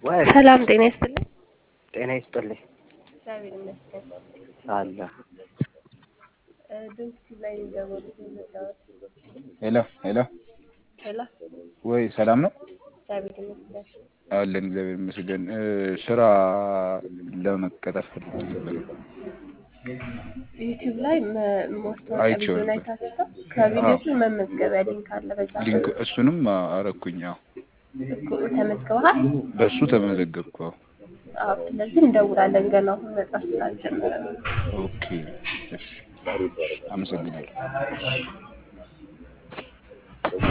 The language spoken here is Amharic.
ሰላም ጤና ይስጥልኝ። ጤና ይስጥልኝ እግዚአብሔር ይመስገን። አለ ድምፅ ላይ የሚደወሉት የመጣሁት ሄሎ ሄሎ ሄሎ፣ ወይ ሰላም ነው እግዚአብሔር ይመስገን። አለን እግዚአብሔር ይመስገን እ ስራ ለመቀጠር ፈልጌ ነበር ዩቲዩብ ላይ መ- ማስታወቂያ አይቼው ቪዲዮ ላይ ነበር። ታስታ ከቪዲዮ ስር መመዝገቢያ ሊንክ አለ። በዛ ሊንክ እሱንም አረኩኝ አዎ እኮ ተመዝግበሃል? በእሱ ተመዘገብኩ አዎ አዎ። ስለዚህ እንደውላለን ገና አሁን መጻፍ ስላልጀመረ ነው። ኦኬ እሺ አመሰግናለሁ